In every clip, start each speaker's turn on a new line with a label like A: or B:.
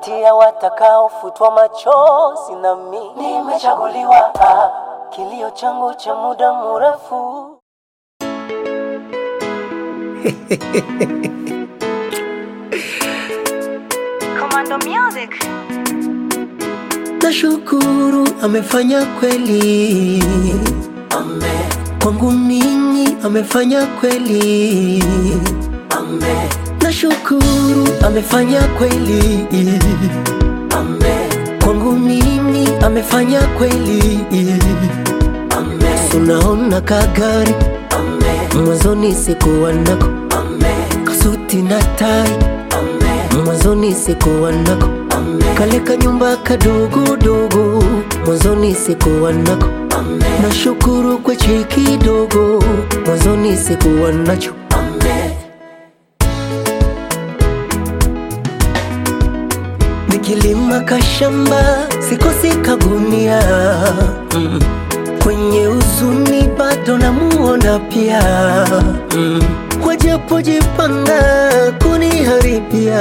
A: kati ya watakaofutwa machozi, nami nimechaguliwa. Ah, kilio changu cha muda mrefu
B: Commando Music.
C: Nashukuru amefanya kweli,
A: Amen,
C: kwangu mimi amefanya kweli.
A: amen,
C: Nashukuru amefanya kweli,
A: amen,
C: kwangu mimi amefanya kweli.
A: amen,
C: Tunaona kagari
A: amen,
C: mwanzoni sikuwa nako,
A: amen,
C: kasuti na tai
A: amen,
C: mwanzoni sikuwa nako,
A: amen,
C: kale kanyumba kadogodogo mwanzoni sikuwa nako.
A: amen,
C: Nashukuru kwa cheki kidogo mwanzoni sikuwa nacho.
A: amen.
C: Nikilima kashamba sikosi kagunia mm. Kwenye uzuni bado namuona pia mm. Wajapojipanga kuniharibia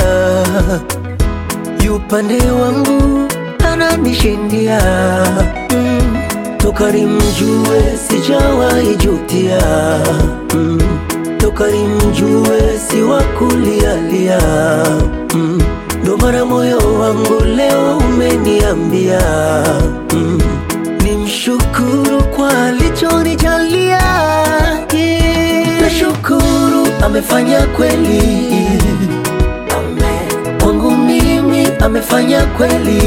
C: yupande wangu ananishindia mm. Toka nimjue sijawahi jutia mm. Toka nimjue si wa kulialia mm. Ndo maana moyo wangu leo umeniambia mm. Nimshukuru kwa alichonijalia yeah. Nashukuru amefanya kweli
A: Amen,
C: kwangu mimi amefanya kweli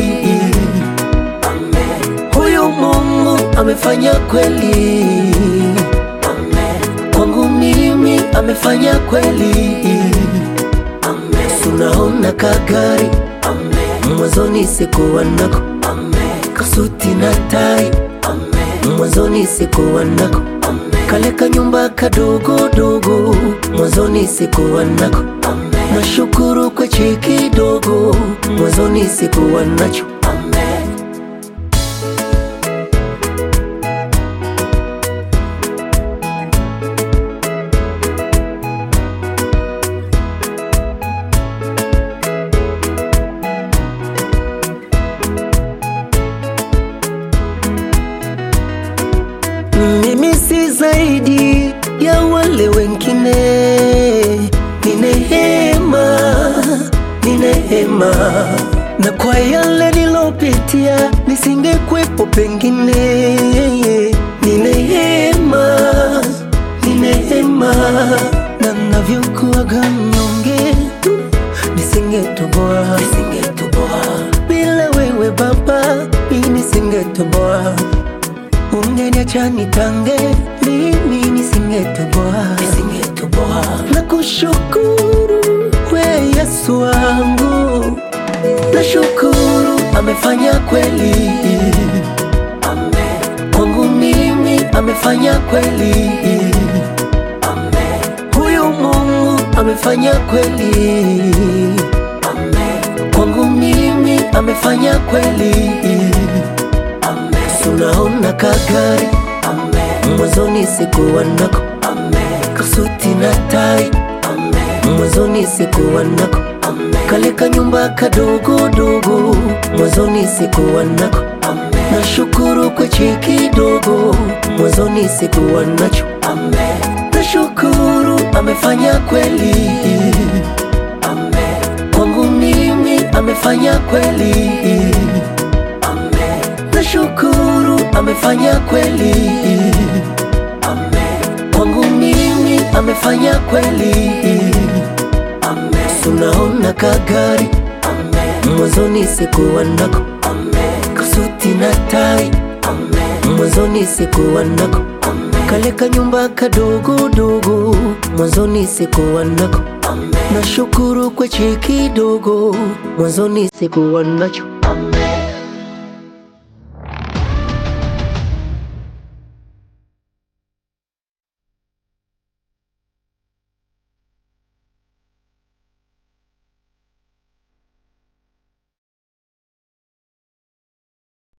A: amen,
C: huyu Mungu amefanya kweli
A: amen,
C: kwangu mimi amefanya kweli
A: amen,
C: tunaona kagari
A: amen,
C: mwanzoni sikuwa nako
A: amen,
C: kasuti na tai
A: amen,
C: mwanzoni sikuwa nako
A: amen,
C: kale kanyumba kadogodogo mwanzoni sikuwa nako
A: amen,
C: nashukuru kwa cheki kidogo mwanzoni sikuwa nacho
A: amen.
C: Mimi si zaidi ya wale wengine, ni neema, ni neema, na kwa yale nilopitia nisingekwepo pengine, ni neema, ni neema, na navyokuwaga mnyonge nisingetoboa, nisingetoboa bila wewe Baba, mimi nisingetoboa ungeniacha nitange mimi nisingetoboa nisingetoboa na kushukuru we Yesu wangu nashukuru amefanya kweli
A: Amen,
C: kwangu mimi amefanya kweli
A: amen,
C: huyu Mungu amefanya kweli
A: amen,
C: kwangu mimi amefanya kweli
A: amen,
C: tunaona kagari
A: amen,
C: mwanzoni sikuwa nako
A: amen,
C: kasuti na tai
A: amen,
C: mwanzoni sikuwa nako
A: amen,
C: kale kanyumba kadogodogo mwanzoni sikuwa nako
A: amen,
C: nashukuru kwa cheki kidogo mwanzoni sikuwa nacho
A: amen,
C: nashukuru amefanya kweli
A: amen,
C: kwangu mimi amefanya kweli
A: amen,
C: nashukuru amefanya kweli
A: amen,
C: kwangu mimi amefanya kweli
A: amen,
C: tunaona kagari
A: amen,
C: mwanzoni sikuwa nako
A: amen,
C: kasuti na tai
A: amen,
C: mwanzoni sikuwa nako
A: amen,
C: kale kanyumba kadogodogo mwanzoni sikuwa nako
A: amen.
C: nashukuru kwa cheki kidogo mwanzoni sikuwa nacho